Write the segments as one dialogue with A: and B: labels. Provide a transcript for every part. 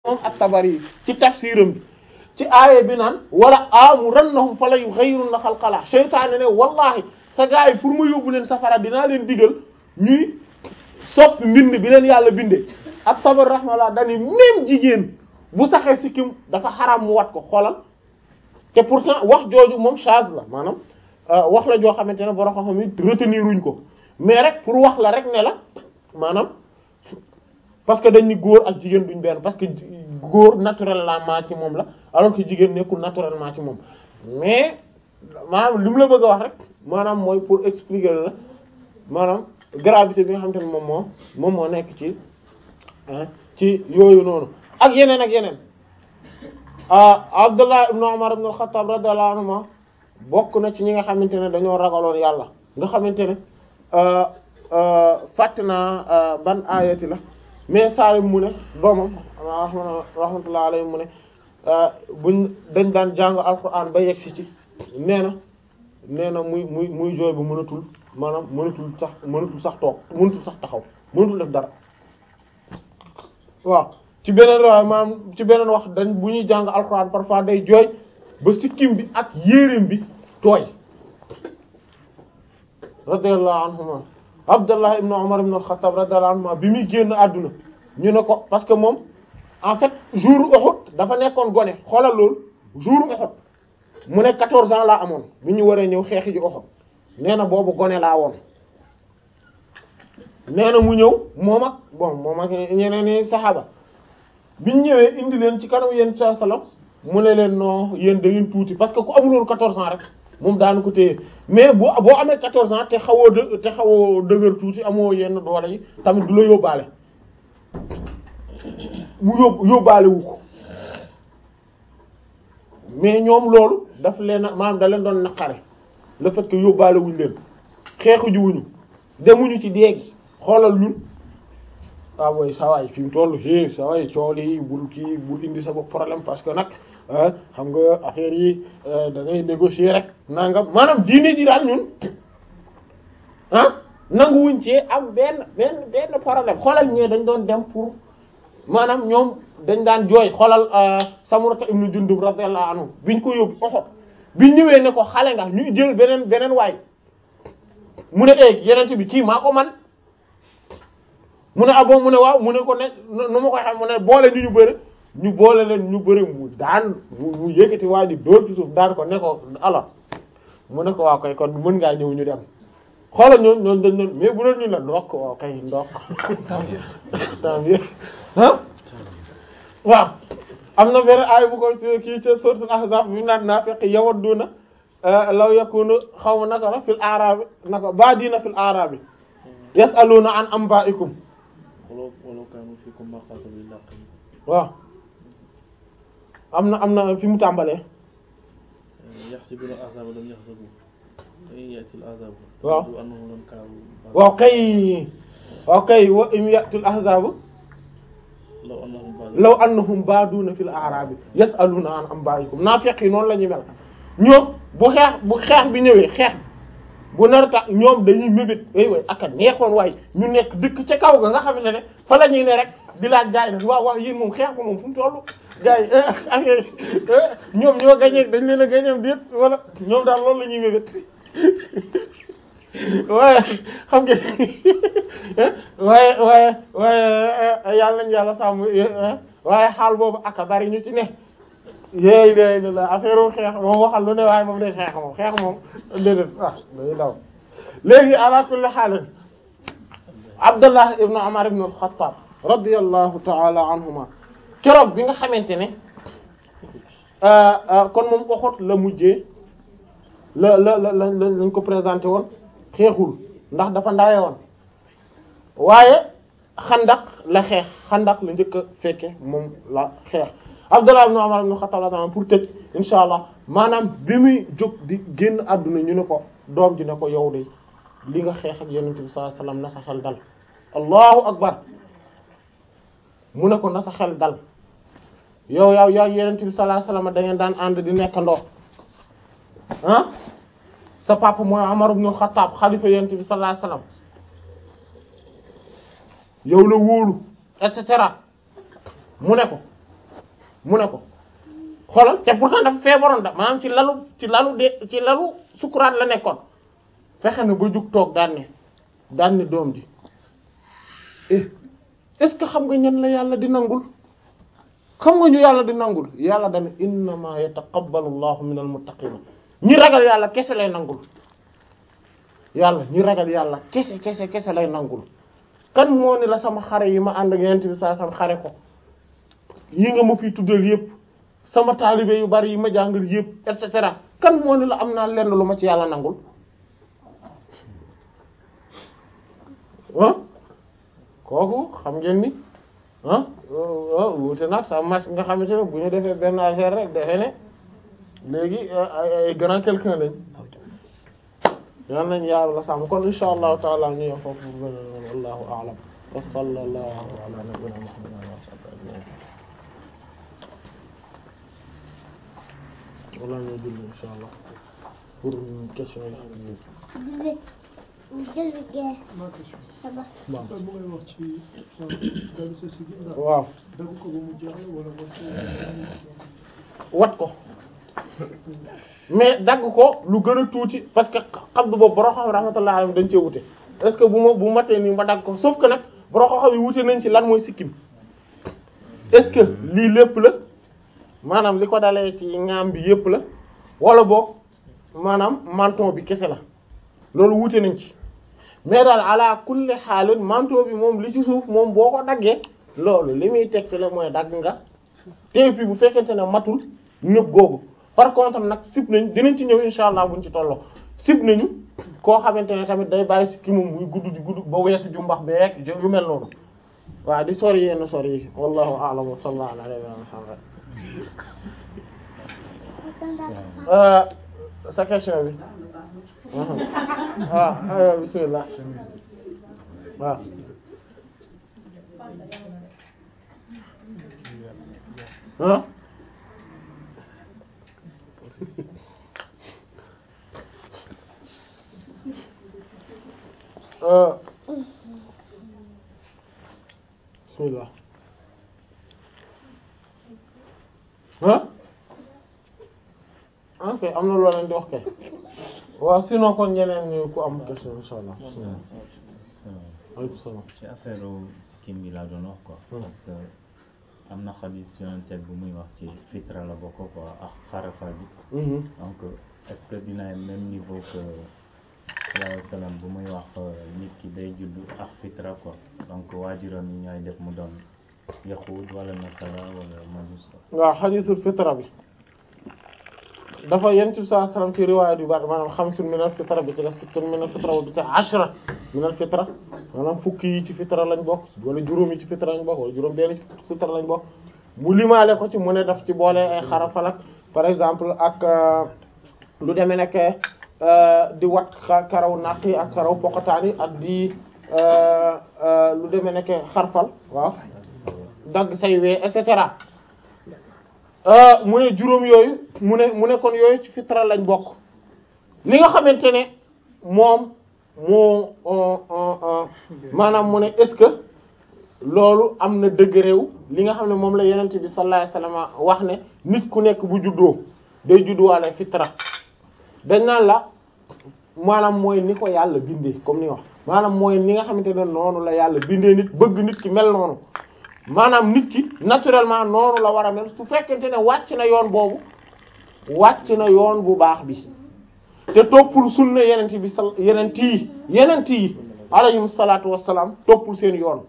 A: moom at-Tabari ci tafsiram bi ci aaye bi naan wala amurannahum fala yughayyirunna xalqallah seytaane ne wallahi sa gars yi pour ma yóbbu leen safara dinaa leen digal ñuy soppi mbind bi leen yàlla bindee at-Tabari rahmallah dani même jigéen bu saxee sikkim dafa xaram mu wat ko xoolal te pourtant wax jooju moom chaz la maanaam wax la joo xamante ne borom xam-xam yi retenir wuñ ko mais rek pour wax la rek ne la maanaam parce que dañ ni góor ak jigéen duñ benn parce que góor naturellement ci moom la alors que jigéen nekkul naturellement ci moom mais maanaam li mu la bëgg a wax rek maanaam mooy pour expliquer la maanaam gravité bi nga xamante ne moom moo moom moo nekk ci ci yooyu noonu ak yeneen ak yeneen Abdullah ibn Umar ibn al-Khattab radiyallahu anhuma bokk na ci ñi nga xamante ne dañoo ragaloon yàlla nga xamante ne fàtt naa ban ayati la mais Salim mu ne doomam rahmatullah alayhi mu ne buñ dañ daan jàng alquran ba yegg si ci nee na nee na muy muy muy jooy bu mënatul maanaam mënatul sax mënatul sax toog mënatul sax taxaw mënatul def dara waaw ci beneen waaye maanaam ci beneen wax dañ bu ñuy jàng alquran parfois day jooy ba sikkim bi ak yéreem bi tooy radiyallahu anhuma Abdullah ibn Umar ibn al-Khattab radiyallahu anhuma bi muy génn àdduna ñu ne ko parce que moom en fait jour Uhud dafa nekkoon gone xoolal loolu jour Uhud mu ne 14 ans laa amoon bi ñu waree ñëw xeexi ji Uhud nee na boobu gone laa woon nee na mu ñëw moom ak bon moom ak ñeneen i saxaaba biñ ñëwee indi leen ci kanam yéen sa salam mu ne leen non yéen da ngeen tuuti parce que ku amuloon 14 ans rek moom daanu ko téye mais boo boo amee 14 ans te xawoo dë te xawoo dëgër tuuti amoo yenn doole yi tamit du la yóbbaale mu yób yóbbaale wu ko mais ñoom loolu daf leen a maanaam da leen doon naqare le fait que yóbbaale wuñ leen xeexu ji wuñu demuñu ci déegi xoolal ñun waaw mooy sawaay fi mu toll é sawaay cool yi bul kii bul indi sa bopp problème parce que nag xam nga affaire yi da ngay négocier rek nangam maanaam diine ji daal ñun ah nanguwuñ ci am benn benn benn problème xoolal ñee dañ doon dem pour maanaam ñoom dañ daan jooy xoolal Samurata ibnu Jundub radiyallahu anhu biñ ko yóbbu Uhud biñ ñëwee ne ko xale nga ñu jël beneen beneen waay mu ne eeg yeneen bi kii maa ko man mu ne abo mu ne waaw mu ne ko ne nu ma koy xam mu ne boole ñu ñu bëri ñu boole leen ñu bëri mu daan mu yëkkati waa ji dóor ci suuf daan ko ne ko alors mu ne ko waaw kay kon mën ngaa ñëw ñu dem xoolal ñooñu ñooñu dañ leen mais bu doon ñu la ndokk waaw kay ndokk tant mieux ah waaw am na benn aay bu ko kii ca sourate Ahzab bi naan naafiq yawadduna law yakunu xaw ma naka la fil a'rabi naka baadina fil a'rabi yas'aluna an anba'ikum
B: walaw walaw kaanu fiikum maa qaatalu illaa
A: waaw am na am na fi mu tàmbalee
B: yaxsibuuna al-ahzaaba lam yaxsabu in ya'ti al-ahzaabu
A: waaw
B: yabdu annahum lam kaanu
A: waaw kay waaw kay wa in ya'tul ahzaabu
B: law annahum baadu
A: law annahum baaduna fil a'rabi yas'aluna an anba'ikum naafiq yi noonu la ñuy mel ñoom bu xeex bu xeex bi ñëwee xeex bu nar tax ñoom dañuy mébét ay way aka neexoon waaye ñu nekk dëkk ca kaw ga nga xamante ne fa la ñuy ne rek di laaj gaay nag waaw waaw yéen moom xeex ko moom fu mu tollu gaay yi affaire ñoom ñoo gañee dañ leen a gañeem déet wala ñoom daal loolu la ñuy mébét waaye xam nga waaye waaye waaye yàlla nañ yàlla sàmm waaye xaal boobu aka bari ñu ci ne yéey day la affaire u xeex moom waxal lu ne waaye moom day xeex moom xeex moom déedéet ah day daw léegi ala kulli xaal Abdullah ibn Umar ibn al-Khattab radiyallahu ta'ala anhuma keroog bi nga xamante ne kon moom Uhud la mujjee la la la la lañ ko présenté woon xeexul ndax dafa ndawe woon waaye xandak la xeex xandak la njëkk a fekke moom la xeex Abdullah ibn Umar ibn Khattab radiyallahu pour tëj insha allah maanaam bi muy jóg di génn àdduna ñu ne ko doom ji ne ko yow de li nga xeex ak yonent bi sallallahu alayhi wasallam na sa xel dal allahu akbar mu ne ko na sa xel dal yow yow yow yonent bi sallallahu alayhi wasallam da ngeen daan ànd di nekkandoo ah sa papa mooy Umar ibn Khattab xalifa yonent bi sallallahu alayhi wasallam yow la wóolu et cetera mu ne ko mu ne ko xoolal te pourtant dafa feebaroon da maanaam ci lalu ci lalu de ci lalu sukuraat la nekkoon fexe na ba jug toog daan ne daan ne doom ji eh est-ce que xam nga ñan la yàlla di nangul xam nga ñu yàlla di nangul yàlla dana innama yataqabbalu allahu min almuttaqina ñi ragal yàlla kese lay nangul yàlla ñi ragal yàlla kese kese kese lay nangul kan moo ni la sama xare yi ma ànd ak yonent bi saa sama xare ko yi nga ma fi tuddal yépp sama taalibe yu bari yi ma jàngal yépp et cetera kan moo ni la am naa lenn lu ma ci yàlla nangul ah kooku xam ngeen ni ah wuute nag sa match nga xamante ne bu ñu defee benn affaire rek defee ne léegi ay grand quelqu'un lañ yal nañ yàlla sàmm kon insha allahu taala ñu yow foofu bu beneen wallahu a'lam wa sallallahu ala nabiyyina muhammadin wa sahbihi ajma'in wala ñoo julli insha allah pour question yi
C: ma question
A: waaw
C: bu ngay wax ci dal sa si gi
A: waaw
C: dagg ko ba mu jeex la wala
A: wat ko mais dagg ko lu gën a tuuti parce que xam du boobu borom xam rahmatullah alayhi dañ cee wute est-ce que bu ma bu matee nii ma dagg ko sauf que nag borom xam yi wute nañ ci lan mooy sikkim est-ce que lii lépp la maanaam li ko dalee ci ngaam bi yépp la wala boog maanaam menton bi kese la loolu wute nañ ci mais daal ala kulli xaalin manteau bi moom li ci suuf moom boo ko daggee loolu li muy tekk la mooy dagg nga te puis bu fekkente ne matul ñëpp googu par contre nag sib nañ dinañ ci ñëw insha allah buñ ci tolloo sib nañu koo xamante ne tamit day bàyyi si ki moom muy gudd di gudd ba weesu jumbax beek yu mel noonu waaw di sori yenn sori yi wallahu a'lam wa sallallahu ala nabiyyina muhammad euh sa question bi waaw bismillah waaw ah bismillah ah ok am na loo leen di wax kay waaw sinon kon ñeneen ñu ku am question insha allah aleykum salaam
D: ci affaire sikkim bi laa doon wax quoi parce que am na xadis yonenteel bu muy wax ci fitra la bokk quoi ak xarafal bi donc est-ce que dina même niveau que sallallahu alayhi wasallam bu muy wax nit ki day judd ak fitra quoi donc waajuram yi ñooy def mu doon yahuud wala nasara wala majus quoi
A: waaw xadisul fitra bi dafa yent bi sallallahu alayhi wasallam ci riwaayat yu bari maanaam xamsun minal fitra bi ci la sittun minal fitra wa bi sa ashra minal fitra maanaam fukki yi ci fitra lañ bokk wala juróom yi ci fitra lañ bokk wala juróom benn ci fitra lañ bokk mu limaale ko ci mu ne daf ci boole ay xarafal ak par exemple ak lu demee nekk di wat karaw naq yi ak karaw poqataan yi ak di lu demee nekk xarfal waaw dagg say wee et cetera mu ne juróom yooyu mu ne mu ne kon yooyu ci fitra lañ bokk li nga xamante ne moom moo maanaam mu ne est-ce que loolu am na degré wu li nga xam ne moom la yonent bi sallallahu alayhi wasallam wax ne nit ku nekk bu juddoo day judduwaale fitra dañ naan la maanaam mooy ni ko yàlla bindee comme ni wax maanaam mooy ni nga xamante ne noonu la yàlla bindee nit bëgg nit ki mel noonu maanaam nit ki naturellement noonu la war a mel su fekkente ne wàcc na yoon boobu wàcc na yoon bu baax bi te toppul sunna yenent bi sal yenent yi yenent yi alayhim salaatu wassalaam toppul seen yoon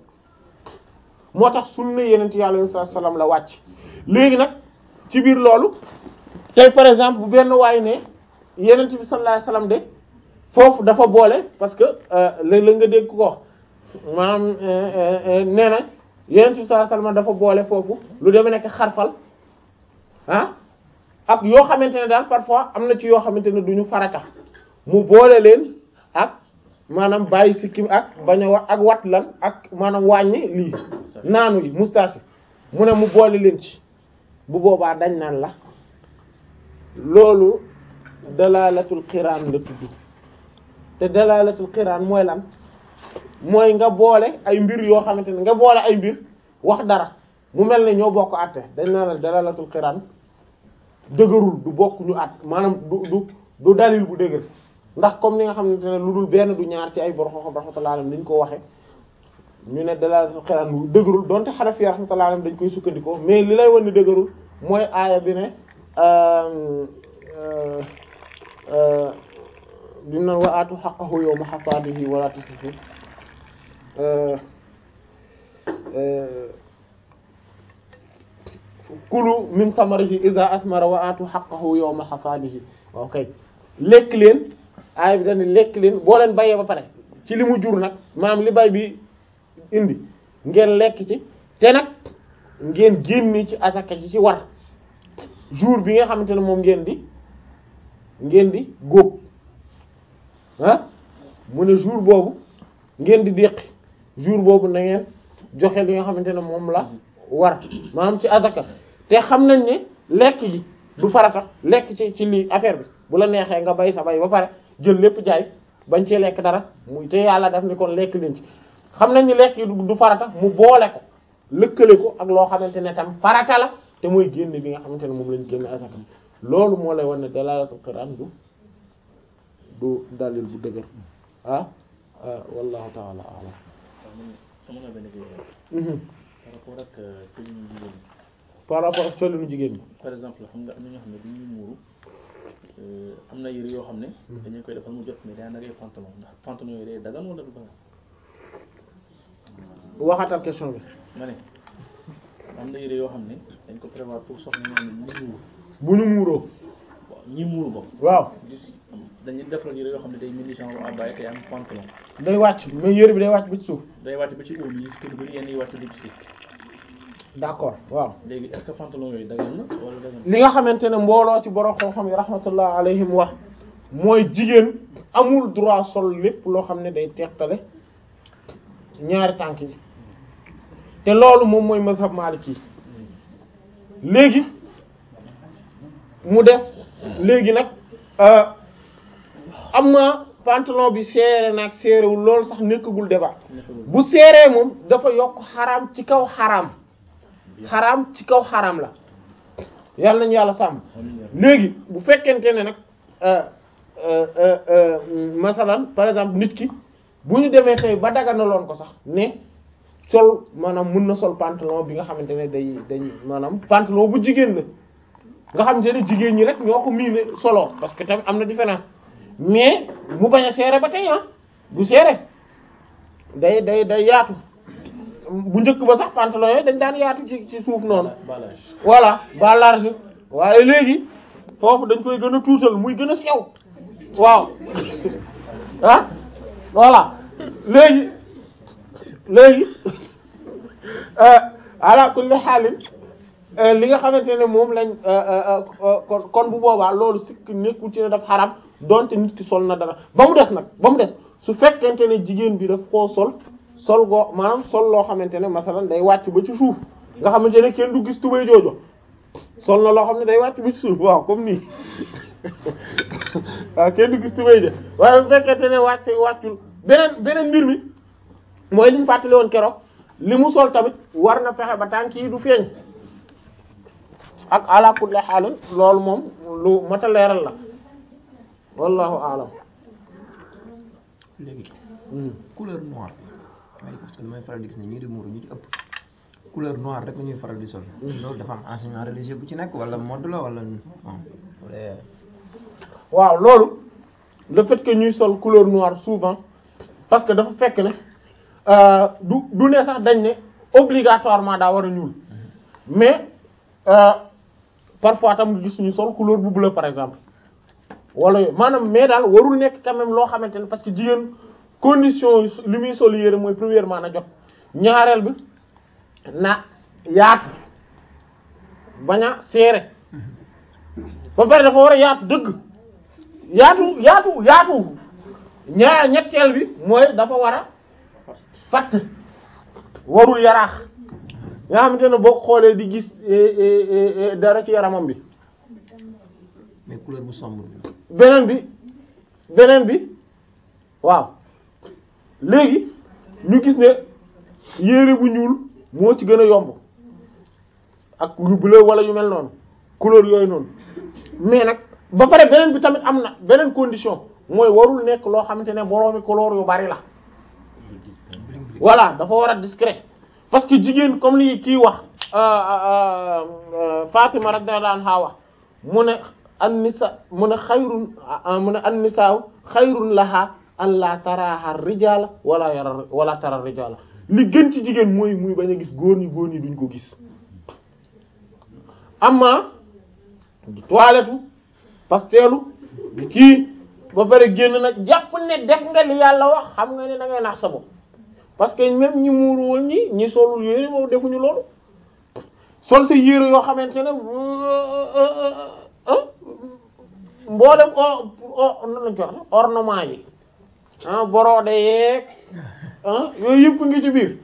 A: moo tax sunna yenent yi alayhim salaatu wassalaam la wàcc léegi nag ci biir loolu tey par exemple bu benn waay ne yenent bi sallallahu alayhi wasallam de foofu dafa boole parce que léeg-léeg nga dégg ko wax maanaam nee na yenent bi sallallahu alayhi wasallam dafa boole foofu lu demee nekk xarfal ah ak yoo xamante ne daal parfois am na ci yoo xamante ne duñu farata mu boole leen ak maanaam bàyyi sikkim ak bañ a wat ak wat lan ak maanaam wàññi lii naanu yi moustache mu ne mu boole leen ci bu boobaa dañ naan la loolu dalalatul xiraan la tudd te dalalatul xiraan mooy lan mooy nga boole ay mbir yoo xamante ne nga boole ay mbir wax dara mu mel ne ñoo bokk àtte dañ naa la dalalatul xiraan dëgërul du bokk ñu at maanaam du du du dalil bu dëgër ndax comme ni nga xamante ne lu dul benn du ñaar ci ay borom xam rahmatullah alayhim niñ ko waxe ñu ne dalalatul xiraan bu dëgërul donte Hanafi rahmatullah alayhim dañ koy sukkandikoo mais li lay wan ni dëgërul mooy aaya bi ne bi mu naan wa aatu haqqahu yawma hasaadihi wala tusrifu kulu min samarihi iza asmara wa aatu haqqahu yawma hasaadihi ok lekk leen aaya bi dañ lekk leen boo leen bayee ba pare ci li mu jur nag maanaam li bay bi indi ngeen lekk ci te nag ngeen génni ci asaka ji ci war jour bi nga xamante ne moom ngeen di ngeen di góob ah mu ne jour boobu ngeen di déqi jour boobu na ngeen joxe li nga xamante ne moom la war maanaam ci azaka te xam nañ ne lekk gi du farata lekk ci ci lii affaire bi bu la neexee nga bay sa bay ba pare jël lépp jaay bañ cee lekk dara muy te yàlla daf ni kon lekk leen ci xam nañ ni lekk gi du farata mu boole ko lëkkale ko ak loo xamante ne tam farata la te mooy génne bi nga xamante ne moom lañ génne azaka loolu moo lay wan ne dalalatul Qur'an du du dalil bu dëgër ah wallahu ta'ala a'lam
B: sama nga benn question par rapport ak colinu jigéen ñi
A: par rapport ak colinu jigéen ñi
B: par exemple xam nga am na ñoo xam ne bu ñuy muuru am na yëre yoo xam ne dañu koy defal mu jot mais daa nagay pantalon ndax pantalon yooyu day dagan wala du dagan
A: waxatal question bi
B: ma ne am na yëre yoo xam ne dañ ko prévoir pour soxna ñoo xam ne ñu muuru
A: bu ñu muuroo
B: waaw ñi muuru bopp
A: waaw
B: dañuy defal yëre yoo xam ne day mel ni genre abbaye te am pantalon
A: day wàcc mais yëre bi day wàcc ba ci suuf
B: day wàcc ba ci óom yi kër bëri yenn yi wàcc ba ci suuf
A: d'accord waaw
B: léegi est-ce que pantalon yooyu dagan na wala dagan
A: li nga xamante ne mbooloo ci borom xam-xam yi rahmatullah alayhim wax mooy jigéen amul droit sol lépp loo xam ne day teqale ñaari tànk yi te loolu moom mooy mazhab maliki léegi mu des léegi nag am na pantalon bi seere nag seerewul loolu sax nekkagul débat bu seeree moom dafa yokk xaraam ci kaw xaraam xaraam ci kaw xaraam la yàlla nañu yàlla sàmm léegi bu fekkente ne nag masalan par exemple nit ki bu ñu demee tey ba daganaloon ko sax ne sol maanaam mun na sol pantalon bi nga xamante ne day day maanaam pantalon bu jigéen la nga xamante ne jigéen ñi rek ñoo ko miine solo parce que tamit am na différence mais mu bañ a seere ba tey ah du seere day day day yaatu bu njëkk ba sax pantalon yooyu dañ daan yaatu ci ci suuf noonu
B: balage
A: voilà ba large waaye léegi foofu dañ koy gën a tuutal muy gën a sew waaw ah voilà léegi léegi ala kulli xaalin li nga xamante ne moom lañ kon kon bu boobaa loolu sikk nekkul ci ne daf xaram donte nit ki sol na dara ba mu des nag ba mu des su fekkente ne jigéen bi daf koo sol sol goo maanaam sol loo xamante ne masalan day wàcc ba ci suuf nga xamante ne kenn du gis tubay joojo sol na loo xam ne day wàcc ba ci suuf waaw comme nii waaw kenn du gis tubay de waaye bu fekkente ne wàcc wàccul beneen beneen mbir mi mooy li ñu fàttali woon keroog li mu sol tamit war na fexe ba tànk yi du feeñ ak ala kulli xaalin loolu moom lu mat a leeral la wallahu aalam
E: léegi couleur noire waaye parce que damay faral di gis ne ñii di muuru ñu ci ëpp couleur noire rek la ñuy faral di sol loolu dafa am enseignement religieux bu ci nekk wala mode la wala wala
A: waaw loolu le fait que ñuy sol couleur noire souvent parce que dafa fekk ne du du ne sax dañ ne obligatoirement daa war a ñuul mais parfois tam nga gis ñu sol couleur bu bleu par exemple wala yooyu maanaam mais daal warul nekk quand même loo xamante ne parce que jigéen condition li muy sol yére mooy premièrement na jot ñaareel bi na yaatu bañ a seere ba pare dafa war a yaatu dëgg yaatu yaatu yaatu ñaar ñetteel bi mooy dafa war a fatt warul yaraax nga xamante ne boo xoolee di gis dara ci yaramam bi
E: mais couleur bu sombre bi
A: beneen bi beneen bi waaw léegi ñu gis ne yére bu ñuul moo ci gën a yomb ak yu bleu wala yu mel noonu couleur yooyu noonu mais nag ba pare beneen bi tamit am na beneen condition mooy warul nekk loo xamante ne boroomi couleur yu bari la voilà dafa war a discret parce que jigéen comme li kii wax Fatima radiyallahu anha wax mu ne an nisa mu ne xayrun mu ne an nisaaw xayrun laha an la taraha rijala wala yara wala tara rijala li gën ci jigéen mooy muy bañ a gis góor ñi góor ñi duñ ko gis amma du toilette pastelu di kii ba pare génn nag jàpp ne def nga li yàlla wax xam nga ne da ngay nax sa bopp parce que même ñi muuruwul ñi ñi solul yére moom defuñu loolu sol sa yére yoo xamante ne mboolem o nan lañ ko wax ornement yi ah borode yeeg ah yooyu yëpp ngi ci biir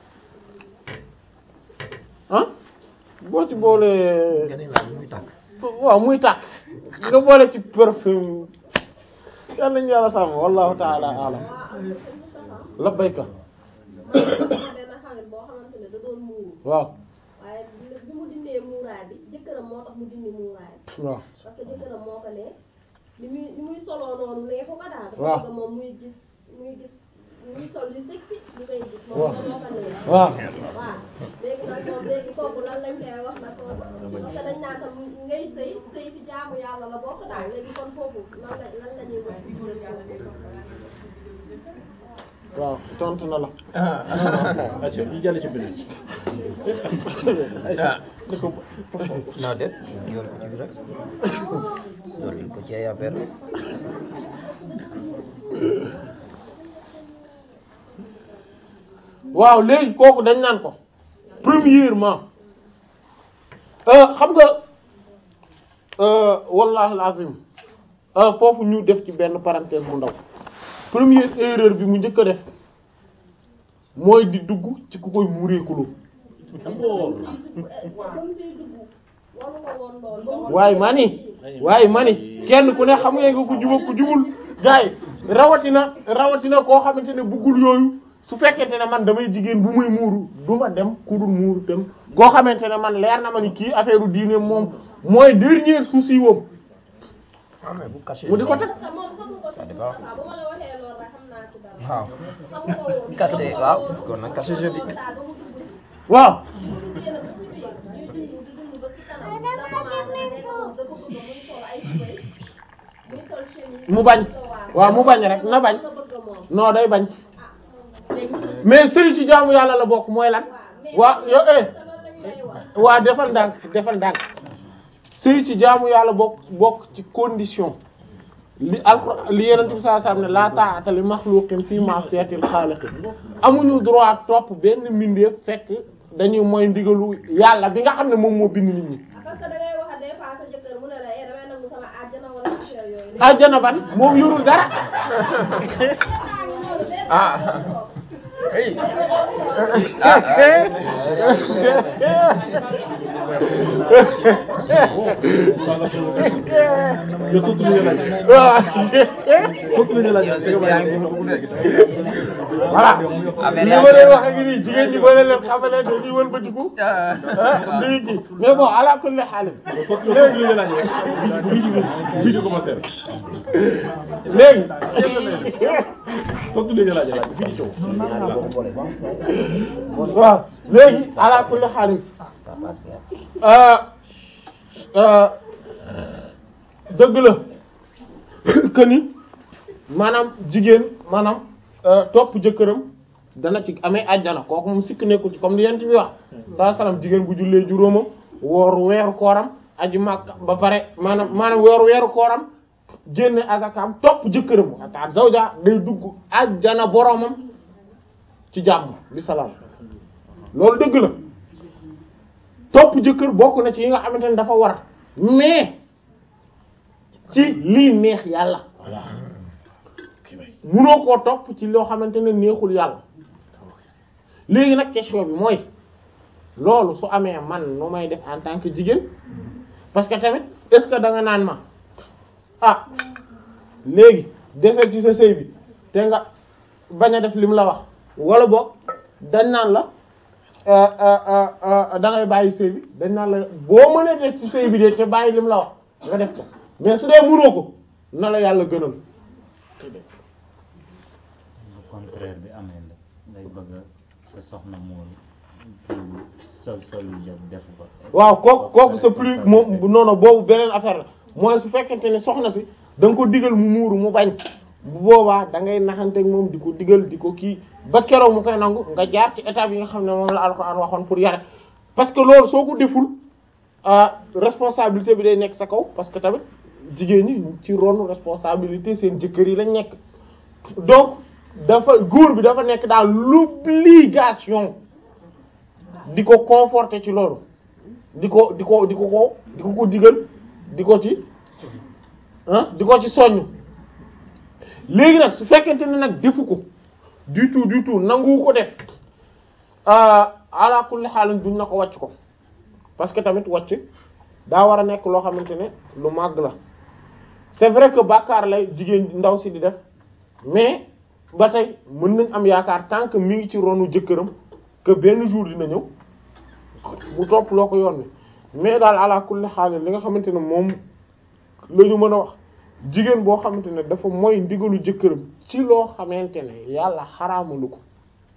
A: ah boo ci boolee waaw muy tàkk nga boole ci parfum yàlla nañu yàlla sàmm wallahu taala alam labbayka
F: benn xale boo xamante ne da doon muuru
A: waaw
F: waaye bi mu dindee muuraay bi jëkkëram moo tax mu dindi muuraay bi
A: waaw
F: parce que jëkkëram moo ko ne li muy li muy soloo noonu neexu ko daal dafa
A: waaw
F: bëgg moom muy gis muy gis muy sol li sexy ñu koy gis
A: waaw
F: moom moo ko neex
A: waaw
F: waaw léegi nag moom léegi kooku lan lañ koy wax nag kooku parce que dañ naan tam ngay sëy sëy ci jaamu yàlla la bokk daal léegi kon foofu lan la lan la ñuy wax ci biir foofu
A: waaw tontu na la
B: acca ñu jàll ci beneen
E: non déet yoon ko ci bi rek loolu ko ci ay affaire rek
A: waaw léegi kooku dañ naan ko premièrement euh, xam nga euh, wallahi alazim euh, foofu ñu def ci benn parenthèse bu ndaw première erreur bi mu njëkk a def mooy di dugg ci ku koy muureekuloo
B: d'abord
F: comme siy dugg waru ko woon lool ba mu
A: waaye mani waaye mani kenn ku ne xam nga nga ku juba ku jubul gaay rawatina rawatina koo xamante ne buggul yooyu su fekkente ne man damay jigéen bu muy muuru du ma dem ku dul muuru tam koo xamante ne man leer na ma ni kii affaire u diine moom mooy dernier souci woom
E: ah mais bu caché
A: mu di ko teg
F: parce que moom xamu ko ci
E: dafa-
F: Moustapha bu ma la waxee loolu rek xam naa ci dara
E: waaw
F: xamu ko woon
E: caché waaw kon nag caché jeu bi
F: moom daal ba mu dugg ci
A: waaw
F: ñu génn ba ci biir ñuy dund di dund ba ci kanam da commencé nekk moom dafa bëgg muy sol ay tubéy muy sol chemise
A: mu bañ waaw mu bañ rek na bañ
F: la bëgg moom
A: non day bañ
F: léegi
A: mais sëy ci jaamu yàlla la bokk mooy lan waa yo eh
F: te loolu lañ lay wax
A: waa defal ndànk defal ndànk sëy ci jaamu yàlla bokk bokk ci condition li alxuraan li yenent bi sallallahu alayhi wasallam ne la ta'ata li makhluqin fi ma'siyatil khaliq amuñu droit topp benn mbindeef fekk dañuy mooy ndigalu yàlla bi nga xam ne moom moo bind nit ñi
F: parce que da ngay wax des fois sa jëkkër mu ne la eh damay nangu sama àjjana wala affaire yooyu
A: àjjana ban moom yorul dara
E: ah hey
B: yow tontu li nga laaj
A: waaw
B: tontu li nga laaj
E: yow sëñ bi yaa ngi bëgg a dugg
A: voilà
E: Affaire
A: li
E: yaa
A: ma
E: ngi
A: leen wax ak nii jigéen ñi ba leen leen xamale dañuy wëlbatiku ah duñu kii mais bon ala kulli haal
B: tontu tontu li nga laaj rek vidéo vidéo commentaire
A: léegi
B: tontu li nga laaj laaj fii ci coow
A: waaw léegi ala kulli haal euh euh dëgg la que ni maanaam jigéen maanaam euh, topp jëkkëram dana ci amee àjjana kooku moom sikk nekkul ci comme li yent bi wax saa salaam jigéen bu jullee juróomam woor weeru kooram aju Makka ba pare maanaam maanaam weeru weeru kooram génne azakam topp jëkkëram waxtaan zawja day dugg àjjana boromam ci jàmm bi salaam loolu dëgg la topp jëkkër bokk na ci yi nga xamante ne dafa war mais ci lii neex yàlla munoo koo topp ci loo xamante ne neexul yàlla léegi nag question bi mooy loolu su amee man nu may def en tant que jigéen parce que tamit est-ce que da nga naan ma ah léegi desal ci sa sëy bi te nga bañ a def lim la wax wala boog dañ naan la da ngay bàyyi sëy bi dañ naan la boo mënee des ci sëy bi de te bàyyi lim la wax nga def ko mais su dee mënoo ko na la yàlla gënal
D: bu contraire bi amee nag ngay bëgg sa soxna moom kii sol sol yu jot def ko.
A: waaw kooku kooku c'est plus moom non non boobu beneen affaire la mooy su fekkente ne soxna si da nga ko digal mu muuru mu bañ bu boobaa da ngay naxanteeg moom di ko digal di ko kii ba keroog mu koy nangu nga jaar ci étape yi nga xam ne moom la alxuraan waxoon pour yare parce que loolu soo ko deful responsabilité bi day nekk sa kaw parce que tamit jigéen ñi ci ronu responsabilité seen jëkkër yi lañ nekk donc dafa góor bi dafa nekk dans l'obligation di ko conforter ci loolu di ko di ko di ko ko di ko ko digal di ko ci ah di ko ci soññ léegi nag su fekkente ne nag defu ko du tout du tout nangu ko def ala kulli xaalin duñ na ko wàcc ko parce que tamit wàcc daa war a nekk loo xamante ne lu màgg la c'est vrai que bàkkaar lay jigéen ndaw si di def mais ba tey mën nañ am yaakaar tant que mi ngi ci ronu jëkkëram que benn jour dina ñëw mu topp loo ko yoon wi mais daal ala kulli xaalin li nga xamante ne moom la ñu mën a wax jigéen boo xamante ne dafa mooy ndigalu jëkkëram ci loo xamante ne yàlla xaraamalu ko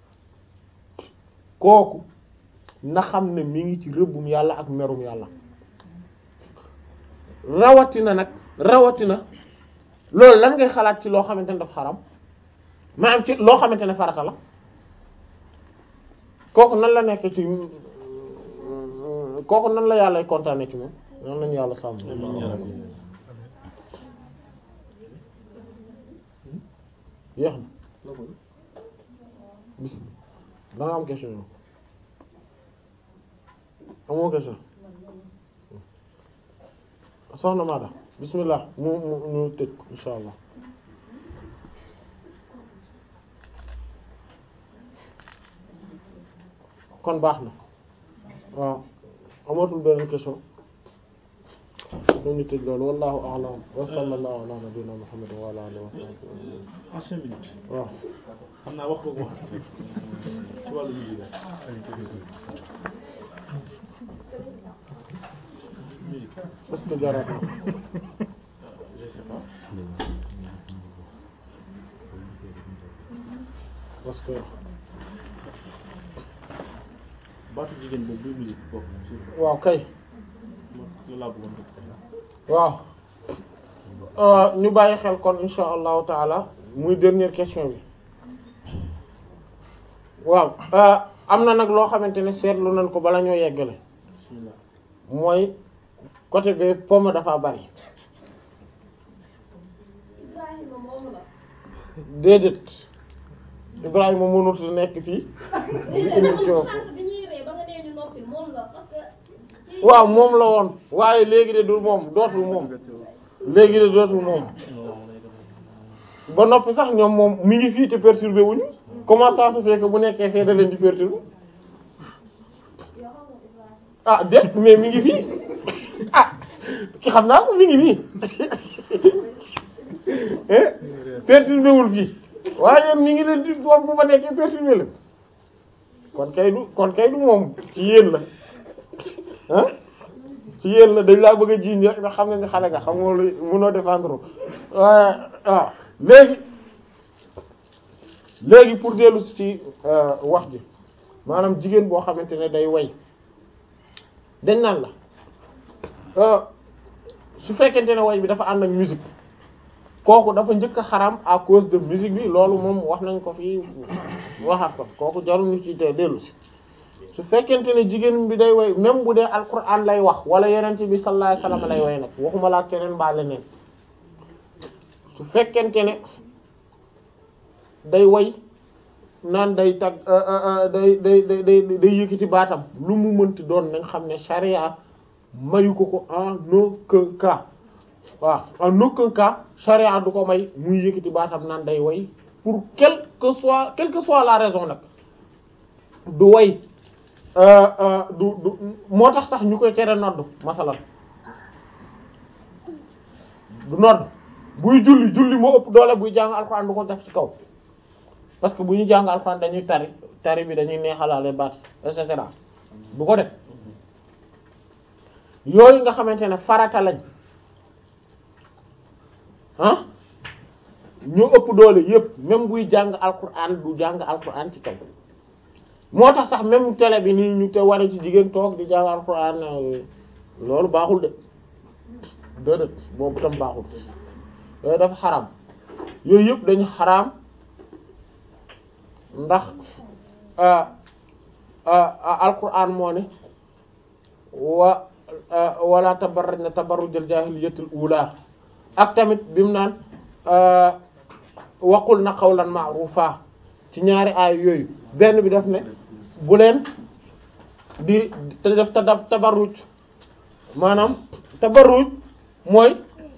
A: kooku na xam ne mi ngi ci rëbbum yàlla ak merum yàlla rawatina nag rawatina loolu lan ngay xalaat ci loo xamante ne dafa xaram maanaam ci loo xamante ne farata la kooku nan la nekk ci kooku nan la yàlla kontaane ci moom nan lañu yàlla sàmm yéex na bis da nga am question yow amoo question soxna Maada bismillah mu mu ñu tëj insha allah kon baax na waaw amatul beneen question ñu tëj loolu wallahu a'lam wa sallallahu ala nabiyyina muhammad wa ala alihi wa sahbihi
B: en cinq minutes
A: waaw
B: xam naa wax ko wax ci wàllu musique musique
A: est-ce que jaraat na
B: je sais pas
A: parce que
B: baatu jigéen boobu buy musique boobu sur
A: waaw kay
B: loolu laa bëggoon def
A: waaw ñu bàyyi xel kon insha allahu taala muy dernière question bi waaw am na nag loo xamante ne seetlu nañ ko bala ñoo yeggale
B: bismillah
A: mooy côté bi pomme dafa bari
F: Ibrahima moom la.
A: déedéet Ibrahima mënut a nekk fii di indi coow
F: bi ñuy ree ba nga nee ñu noppi moom la parce que.
A: waaw moom la woon waaye léegi de du moom dootul moom léegi de dootul moom ba noppi sax ñoom moom mi ngi fii te perturbé wuñu comment ça se fait que bu nekkee fee da leen di perturbé ah déet mais mi ngi fii ah ki xam naa ko mi ngi fii eh perturbé wul fii waaye mi ngi leen di foofu bu fa nekkee perturbé la kon kay du kon kay du moom ci yéen la ah ci yéen la dañ laa bëgg a jiiñ rek nga xam ne ni xale nga xam nga lu mënoo défendre waaye waaw léegi léegi pour dellu si ci wax ji maanaam jigéen boo xamante ne day way dañ naan la su fekkente ne way bi dafa ànd ak musique kooku dafa njëkk a xaram à cause de musique bi loolu moom wax nañ ko fii waxaat ko kooku jarul ñu ci te dellu si su fekkente ne jigéen bi day way même bu dee alquran lay wax wala yenente bi sallallahu alayhi wasallam lay way nag waxuma laa keneen mbaa leneen su fekkente ne day way naan day tag day day day day day yëkkati baatam lu mu mënti doon nañ xam ne charia mayu ko ko en aucun cas waaw en aucun cas charia du ko may muy yëkkati baatam naan day way pour quelle que soit quelle que soit la raison nag du way du du moo tax sax ñu koy tere nodd masalan du nodd buy julli julli moo ëpp doole buy jàng alxuraan du ko def ci kaw parce que bu ñu jàng alxuraan dañuy tari tari bi dañuy neexalaale baat et cetera bu ko def yooyu nga xamante ne farata lañ ah ñoo ëpp doole yépp même buy jàng alquran du jàng alquran ci kaw moo tax sax même télé bi nii ñu te wane ci jigéen toog di jàng alquran loolu baaxul de déedéet boobu tam baaxul yooyu dafa xaraam yooyu yëpp dañu xaraam ndax alquran moo ne wa wala tabarrajna tabarrujal jaahiliyyatil ula ak tamit bi mu naan waqul na qawlan ma'rufa ci ñaari aay yooyu benn bi daf ne bu leen di te def tada tabarruj maanaam tabarruj mooy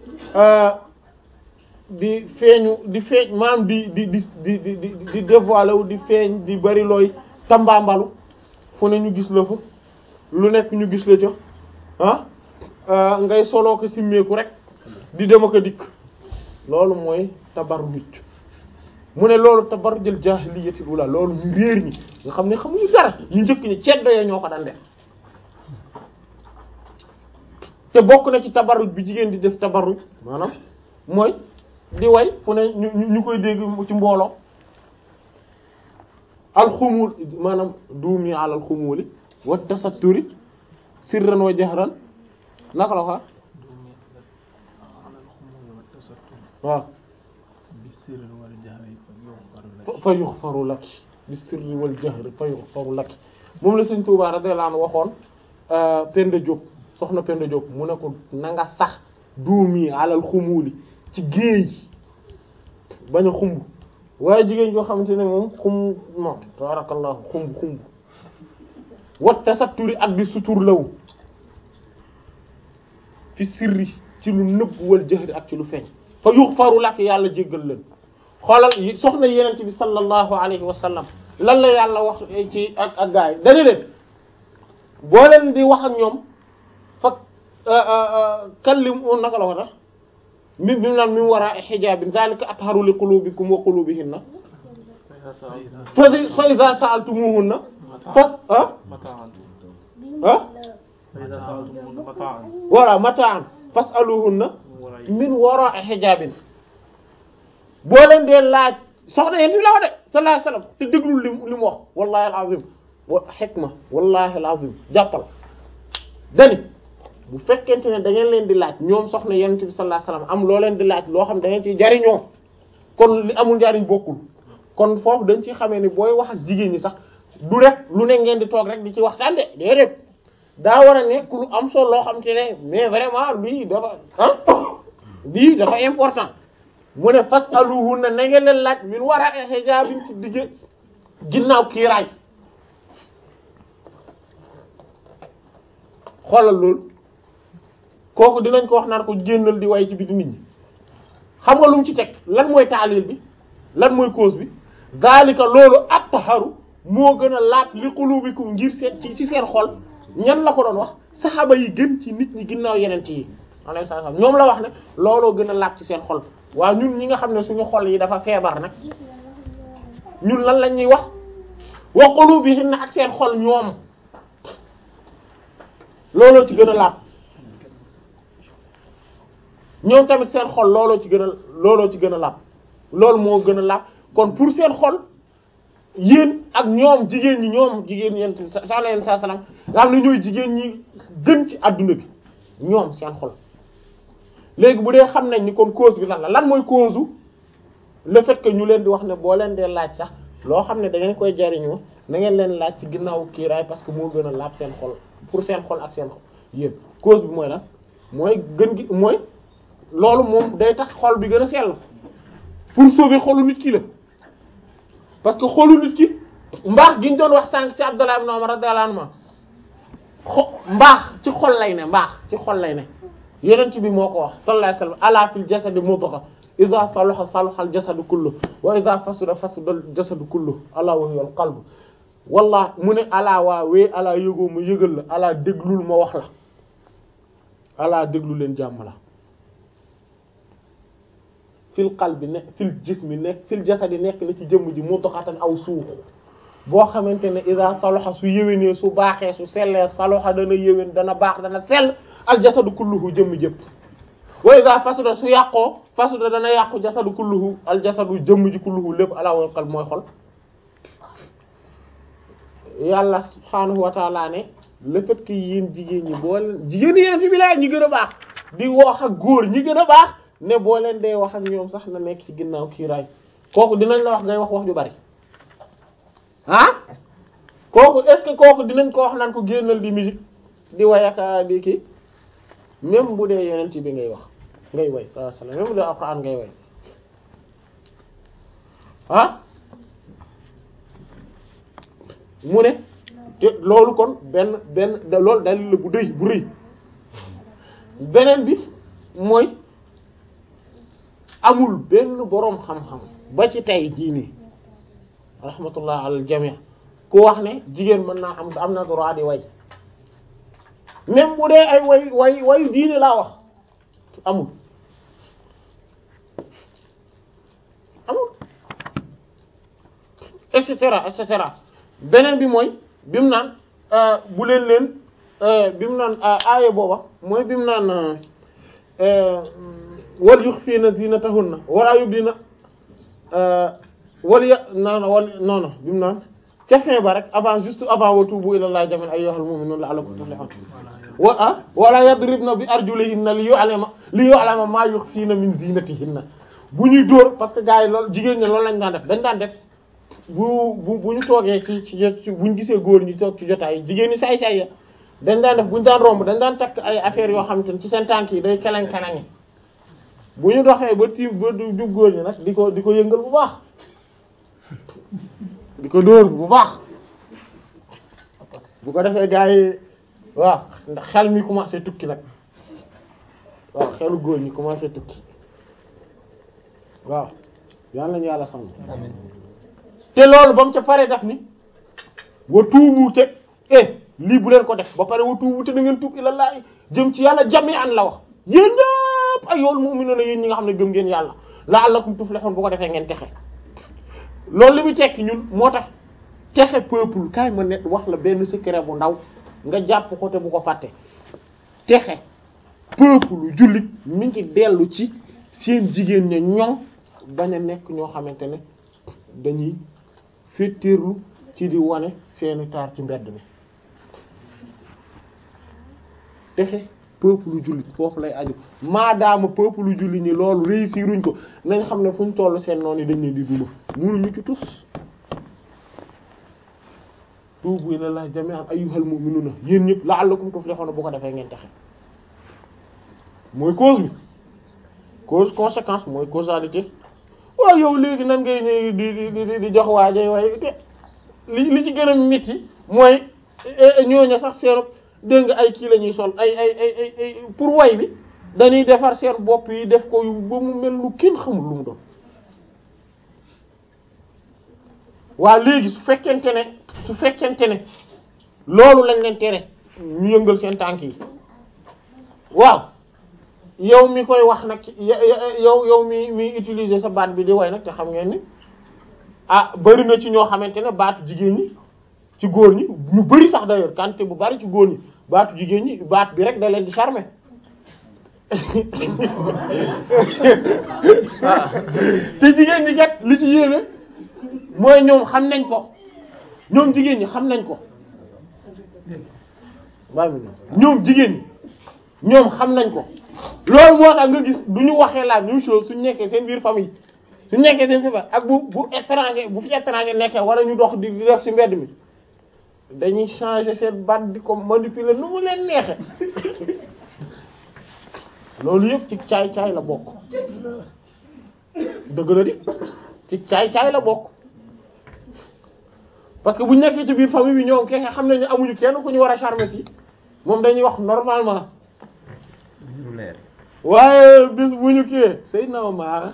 A: di feeñu di feeñ maanaam di di di di di di di dévoiler wu di feeñ di bari looy tambaambalu fu ne ñu gis la fa lu nekk ñu gis la ca ah ngay soloo ko simmeeku rek di dem ak a dikk loolu mooy tabarruj mu ne loolu tabarrujul jaahiliyyati ula loolu ñu réer ñi nga xam ne xamuñu dara ñu njëkk ñi ceddo ya ñoo ko daan def te bokk na ci tabarruj bi jigéen di def tabarruj maanaam mooy di way fu ne ñu ñu koy dégg ci mbooloo alxumul maanaam duumi alal xumuli wa tasatturi sirran wa jahran naka la wax waaw fa yuxfaru laki bi sirri wal jahri fa yuxfaru laki moom la Sëriñ Tuubaa radiyallahu anhu waxoon Penda Diop soxna Penda Diop mu ne ko na nga sax duumi alal xumuli ci géej bañ a xumb waaye jigéen joo xamante ne moom xumb moom tabarakallahu xumb xumb wat tasatturi ak di sutur law fi sirri ci lu nëbb wal jahri ak ci lu feeñ fa yughfaru lak yàlla jéggal leen xoolal soxna yenent bi sallallahu alayhi wa sallam lan la yàlla wax ci ak ak gaay dana leen boo leen di wax ak ñoom fa kallim naka la ko tax mi bi mu naan mi mu war a xijaabin zalika atharu li qulubikum wa qulubihinna fa fa iza sa'altumuhunna fa ah ah voilà mataan fas'aluhunna min wara'i hijaabin boo leen dee laaj soxna yent bi la wax de sallallahu alayhi wasallam te déglul li li mu wax wallahi alazim wa hikma wallahi alazim jàppal dani bu fekkente ne da ngeen leen di laaj ñoom soxna yonent bi sallallahu alayhi wasallam am loo leen di laaj loo xam da ngeen ciy jariñoo kon li amul njariñ bokkul kon foofu dañ ci xamee ni booy wax ak jigéen ñi sax du rek lu ne ngeen di toog rek di ci waxtaan de déedéet daa war a nekk lu am solo loo xam te ne mais vraiment lii dafa ah lii dafa important mu ne fasaluhunna na ngeen leen laaj min wara'i hijabin ci digge ginnaaw kiiraay xoolal loolu kooku dinañ ko wax naan ko génnal di way ci biti nit ñi xam nga lu mu ci teg lan mooy taalil bi lan mooy cause bi zalika loolu at-taharu moo gën a laat li qulubikum ngir seen ci ci seen xol ñan la ko doon wax saxaaba yi gën ci nit ñi ginnaaw yeneen yi alayhi salaam ñoom la wax ne looloo gën a laat ci seen xol waaw ñun ñi nga xam ne suñu xol yi dafa feebar nag ñun lan lañ ñuy wax wa qulubihinna ak seen xol ñoom looloo ci gën a laat ñoom tamit seen xol looloo ci gën a looloo ci gën a laab loolu moo gën a laab kon pour seen xol yéen ak ñoom jigéen ñi ñoom jigéen yent sa sala yen sa salam nga xam ne ñooy jigéen ñi gën ci adduna bi ñoom seen xol léegi bu dee xam nañ ni kon cause bi lan la lan mooy cause u le fait que ñu leen di wax ne boo leen dee laaj sax loo xam ne da ngeen koy jariñoo na ngeen leen laaj ci ginnaaw kiiraay parce que moo gën a laab seen xol pour seen xol ak seen xol yéen cause bi mooy lan mooy gën gi mooy loolu moom day tax xol bi gën a sell pour sauver xolu nit ki la parce que xolu nit ki mbaax gi ñu doon wax sànq ci Abdullah ibn Umar radiyallahu anhu xo mbaax ci xol lay ne mbaax ci xol lay ne yonent bi moo ko wax sallallahu alayhi wasallam ala fil jasadi mudgha idha salaha salaha al jasadu kullu wa idha fasada fasada al jasadu kullu ala wa hiya al qalb wallah mu ne alaa waa wee alaa yëgoo ma yëgal la alaa déglul ma wax la alaa déglu leen jàmm la fil qalbi ne fil jismi nekk fil jasadi nekk na ci jëmm ji mudghatan aw suux boo xamante ne ida saloxa su yéwénee su baaxee su sellee saloxa dana yéwén dana baax dana sell al jasadu kulluhu jëmm jëpp wa ida fasuda su yàqoo fasuda dana yàqu jasadu kulluhu al jasadu jëmm ji kulluhu lépp ala wal qalb mooy xol yàlla subhaanahu wa taala ne le fait que yéen jigéen ñi boo leen jigéen yéen ci bi laa ñi gën a baax di wax ak góor ñi gën a baax ne boo leen dee wax ak ñoom sax na nekk ci ginnaaw kiiraay kooku dinañ la wax ngay wax wax ju bari ah kooku est-ce que kooku dinañ ko wax naan ko génnal di musique di wayaka di kii même bu dee yonent bi ngay wax ngay way sallallahu alayhi wasallam même bu dee alxuraan ngay way ah mu ne te loolu kon benn benn da loolu dalil la bu dëy bu rëy beneen bi mooy amul benn boroom xam-xam ba ci tey jii nii rahmatullah alal jami' ku wax ne jigéen mën naa am am na droit di way même bu dee ay way way wayu diine laa wax amul amul et cetera et cetera beneen bi mooy bi mu naan bu leen leen bi mu naan aaya booba mooy bi mu naan wal yukhfina zinatahunna wala yubdina wal ya non non wal non non bi mu naan ca fin ba rek avant juste avant wa tubu ilallahi jami'an ayyuhal mu'minuna la'allakum tuflihun wa ah wala yadribna bi arjulihinna li yu'lama li yu'lama ma yukhfina min zinatihinna bu ñuy dóor parce que gars yi loolu jigéen ñi loolu lañ daan def dañ daan def bu bu bu ñu toogee ci ci bu ñu gisee góor ñi toog ci jotaay jigéen ñi saay saay ya dañ daan def bu ñu daan romb dañ daan takk ay affaires yoo xamante ne ci seen tànk yi day keleng keleng bu ñu doxee ba tiim ba du jub góor ñi nag di ko di ko yëngal bu baax di ko dóor bu baax bu ko defee gars yi waaw ndax xel mi commencé tukki nag waaw xelu góor ñi commencé tukki waaw yal nañu yàlla sàmm te loolu ba mu ca pare daf ni wa tuubu te eh lii bu leen ko def ba pare wa tuubu te da ngeen tuub ilallahi jëm ci yàlla jami an la wax yéen ñëpp ay yool mu'minuna yéen ñi nga xam ne gëm ngeen yàlla la'allakum tuflihun bu ko defee ngeen texe loolu li muy tekki ñun moo tax texe peuple kaay ma net wax la benn secret bu ndaw nga jàpp ko te bu ko fàtte texe peuple jullit mi ngi dellu ci seen jigéen ña ñoŋ bañ a nekk ñoo xamante ne dañuy féttéerlu ci di wane seeni taar ci mbedd mi texe peuple jullit foofu lay aju maadaama peuple jullit ñi loolu réussiruñ ko nañ xam ne fu ñu toll seen noonu yi dañ leen di duma munuñu ci tus tuubu ilallahi jami'an ayyuhal mu'minuna yéen ñëpp la'allakum tuflihuna bu ko defee ngeen texe mooy cause bi cause conséquence mooy causalité waaw yow léegi nan ngay ñëw di di di di jox waajay waaye te li li ci gën a métti mooy ñooñu sax seen dégg nga ay kii la ñuy sol ay ay ay ay pour way bi dañuy defar seen bopp yi def ko yu ba mu mel lu kenn xamul lu mu doon waa léegi su fekkente ne su fekkente ne loolu lañ leen tere ñu yëngal seen tànk yi waaw yow mi koy wax nag yow yow mi mi utiliser sa baat bi di way nag te xam ngeen ni ah bari na ci ñoo xamante ne baatu jigéen ñi ci góor ñi ñu bari sax d'ailleurs quantité bu bari ci góor ñi baatu jigéen ñi baat bi rek da leen di charmer te jigéen ñi kat li ci yéeme mooy ñoom xam nañ ko ñoom jigéen ñi xam nañ ko waaye ñoom jigéen ñi ñoom xam nañ ko loolu moo tax nga gis du ñu waxee la même chose suñu nekkee seen biir famille suñu nekkee seen biir ak bu bu étranger bu fi étranger nekkee wala ñu dox di di dox ci mbedd mi dañuy changer seen baat di ko manipuler nu mu leen neexe loolu yëpp ci caay-caay la bokk dëgg la di ci caay-caay la bokk parce que bu ñu nekkee ci biir famille bi ñoom keke xam nañu amuñu kenn ku ñu war a charmer fii moom dañuy wax normalement
E: lu leer
A: waaye bis bu ñu kii sëy na ma maax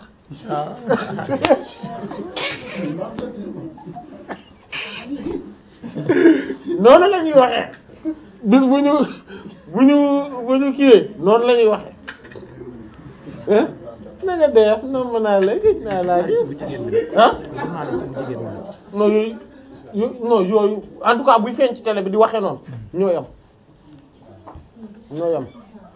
A: noonu la ñuy waxee bis bu ñu bu ñu bu ñu kii noonu la ñuy waxee ah na nga def na mën naa la gëj naa laa gis ah
E: journaliste bu jigéen moom
A: non yooyu yo non yooyu en tout cas buy feeñ ci télé bi di waxee noonu ñoo yam ñoo yam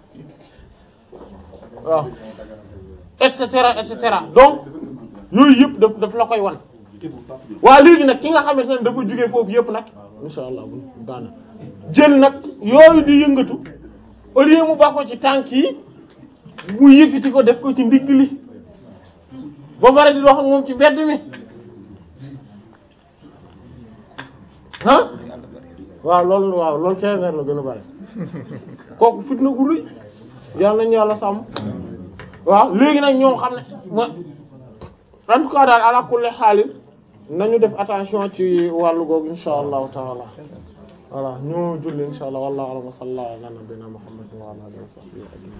A: waaw et cetera et cetera donc yooyu yëpp daf daf la koy wan waaw léegi nag ki nga xamante ne dafa jógee foofu yëpp nag insha allah bu daana jël nag yooyu di yëngatu au lieu mu baax ko ci tànk yi mu yëkkati ko def ko ci ndigg li ba pare di dox ak moom ci mbedd mi ah waaw loolu waaw loolu feebar la gën a bari kooku fitna gu rëy yàlla nañu yàlla sàmm waaw léegi nag ñoom xam ne ma en tout cas daal ala kulli xaalin nañu def attention ci wàllu googu insha allahu taala voilà ñu julli insha allah wallahu a'lam wa sallallahu ala nabiyyina muhammadin wa ala alihi wa sahbihi ajma'in